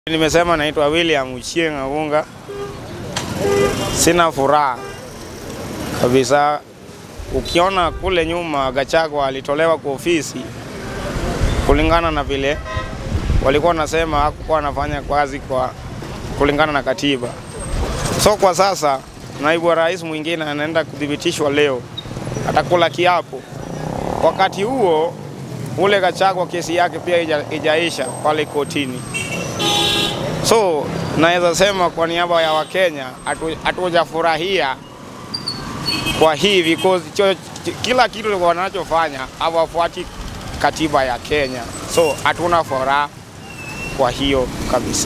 Nimesema naitwa William Uchieng Agunga. Sina furaha kabisa. Ukiona kule nyuma Gachagua alitolewa kwa ofisi kulingana na vile walikuwa wanasema hakukuwa anafanya kazi kwa kulingana na katiba. So kwa sasa naibu wa rais mwingine anaenda kuthibitishwa leo, atakula kiapo. Wakati huo ule Gachagua kesi yake pia ija- ijaisha pale kotini. So naweza sema kwa niaba ya Wakenya hatu- hatujafurahia kwa hii because cho, kila kitu wanachofanya hawafuati katiba ya Kenya, so hatuna furaha kwa hiyo kabisa.